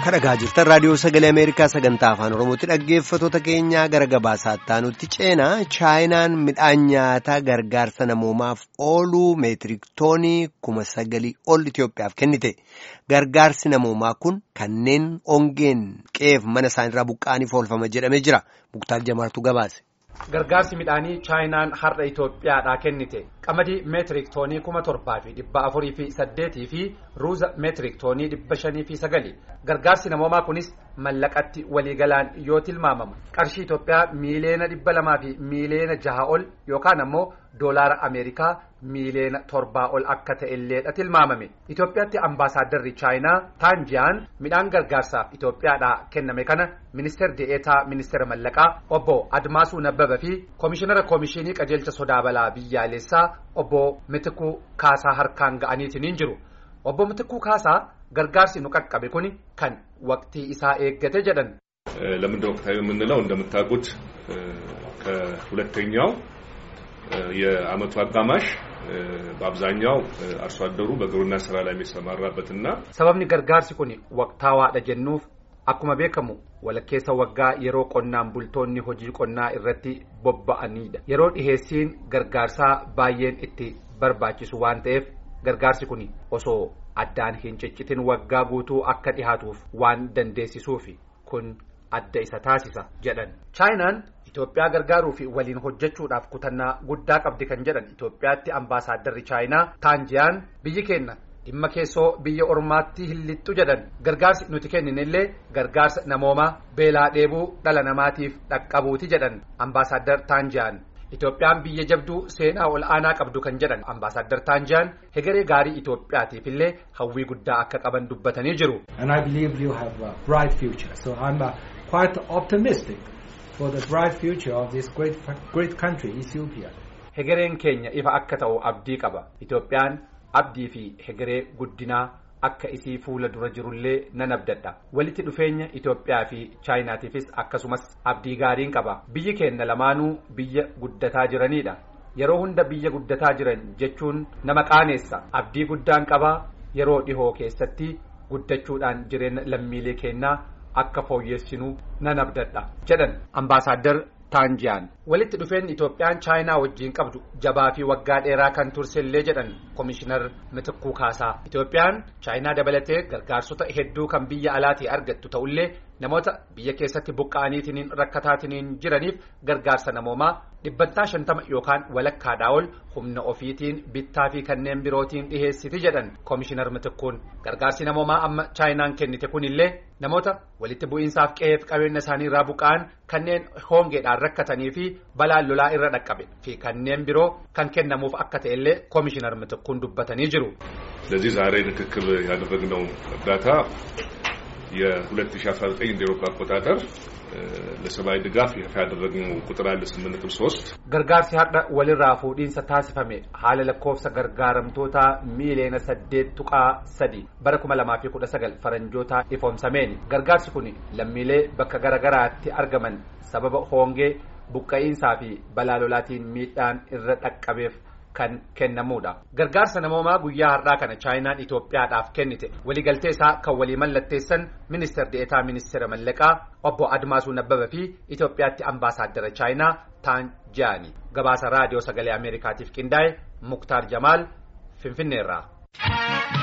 kadhagaa jirtan raadiyoo sagalee ameerikaa sagantaa afaan oromootti dhaggeeffatoota keenyaa gara gabaasaatti aanutti ceenaa chaayinaan midhaan nyaataa gargaarsa namoomaaf ooluu meetirik toonii kuma sagalii ol itiyoophiyaaf kennite gargaarsi namoomaa kun kanneen ongeen qe'eef mana isaanirraa buqqa'aniif oolfama jedhamee jira muktaar jamaartu gabaase. Gargaarsi midhaanii chaayinaan har'a Itoophiyaadhaa kennite qamadii meetirik toonii kuma torbaa fi dhibba afurii fi saddeetii fi ruuza meetirik toonii dhibba shanii fi sagali gargaarsi namoomaa kunis mallaqatti waliigalaan yoo tilmaamamu qarshii Itoophiyaa miileena dhibba lamaa fi miileena jaha ol yookaan ammoo doolaara Ameerikaa miileena torbaa ol akka ta'elleedha tilmaamame Itoophiyaatti ambaasaadarri chaayinaa taanjiyaan midhaan gargaarsaaf Itoophiyaadhaa kenname kana ministeer de'eetaa ministeera mallaqaa obbo Admaasuu Nabbaba fi koomishinara koomishinii qajeelcha sodaa balaa biyyaalessaa obbo Mitikuu Kaasaa harkaan ga'aniitiin jiru obbo Mitikuu Kaasaa gargaarsi nu qaqqabe kuni kan waqtii isaa eeggate jedhan. ለምንድን ወቅታዊ የምንለው እንደምታውቁት ከሁለተኛው የዓመቱ አጋማሽ በአብዛኛው አርሶ አደሩ በግብርና ስራ ላይ የሚሰማራበትና sababni gargaarsi kun waqtaawaadha jennuuf akkuma beekamu walakkeessa waggaa yeroo qonnaan bultoonni hojii qonnaa irratti bobba'anidha yeroo dhiheessiin gargaarsaa baay'een itti barbaachisu waan ta'eef gargaarsi kun osoo addaan hin ciccitin waggaa guutuu akka dhihaatuuf waan dandeessisuufi kun adda isa taasisa jedhan chaayinaan Itoophiyaa gargaaruu fi waliin hojjechuudhaaf kutannaa guddaa qabdi kan jedhan Itoophiyaatti ambaasaadarri chaayinaa taanjiyaan biyyi keenya dhimma keessoo biyya ormaatti hin lixxu jedhan gargaarsi nuti kenninillee gargaarsa namoomaa beelaa dheebuu dhala namaatiif dhaqqabuuti jedhan ambaasaaddar taanjiyaan Itoophiyaan biyya jabduu seenaa ol aanaa qabdu kan jedhan ambaasaaddar taanjiyaan hegeree gaarii Itoophiyaatiif illee hawwii guddaa akka qaban dubbatanii jiru. And I believe you have a bright future. So I'm uh, quite optimistic for the bright future of this great great country, Ethiopia. Hegereen keenya ifa akka ta'u abdii qaba. Itoophiyaan abdii fi hegeree guddinaa akka isii fuula dura jirullee nan abdadha. Walitti dhufeenya Itoophiyaa fi Chaayinaatiifis akkasumas abdii gaariin qaba. Biyyi keenya lamaanuu biyya guddataa jiranidha. Yeroo hunda biyya guddataa jiran jechuun nama qaaneessa. Abdii guddaan qaba yeroo dhihoo keessatti guddachuudhaan jireenya lammiilee keenyaa akka fooyyessinuu nan abdadha jedhan ambaasaaddar taanjiyaan walitti dhufeenyi itoophiyaan chaayinaa wajjiin qabdu jabaa fi waggaa dheeraa kan tursellee jedhan koomishinar mitikkuu kaasaa itoophiyaan chaayinaa dabalatee gargaarsota hedduu kan biyya alaatii argattu ta'ullee namoota biyya keessatti buqqa'aniitiin rakkataatiniin jiraniif gargaarsa namoomaa dhibbantaa shantama yookaan walakkaadhaa ol humna ofiitiin bittaa fi kanneen birootiin dhiheessiti jedhan koomishinar mitikkuun gargaarsi namoomaa amma chaayinaan kennite kunillee namoota walitti bu'iinsaaf qe'eef qabeenya isaanii irraa buqqa'an kanneen hongeedhaan rakkatanii fi balaan lolaa irra dhaqqabe fi kanneen biroo kan kennamuuf akka ta'ellee koomishinar mitikkuun dubbatanii jiru. ስለዚህ ዛሬ ንክክል ያደረግነው እርዳታ የ2019 እንደ ኤሮፓ አቆጣጠር ለሰብአዊ ድጋፍ ይፋ ያደረግነው ቁጥር አለ 8.3 gargaarsi har'a walirraa fuudhiinsa taasifame haala lakkoofsa gargaaramtoota miiliyoona saddeet tuqaa sadi bara kuma lamaa fi kudha sagal faranjoota ifoomsameen gargaarsi kun lammiilee bakka garagaraatti argaman sababa hoongee buqqa'iinsaa fi balaa lolaatiin miidhaan irra dhaqqabeef kan kennamuudha gargaarsa namoomaa guyyaa har'aa kana chaayinaan Itoophiyaadhaaf kennite waliigaltee isaa kan walii mallatteessan ministeer deetaa ministeera mallaqaa obbo Admaasuu Nabbaba fi Itoophiyaatti ambaasaaddara chaayinaa Taanjiyaani gabaasa raadiyoo sagalee Ameerikaatiif qindaa'e Muktaar Jamaal Finfinneerraa.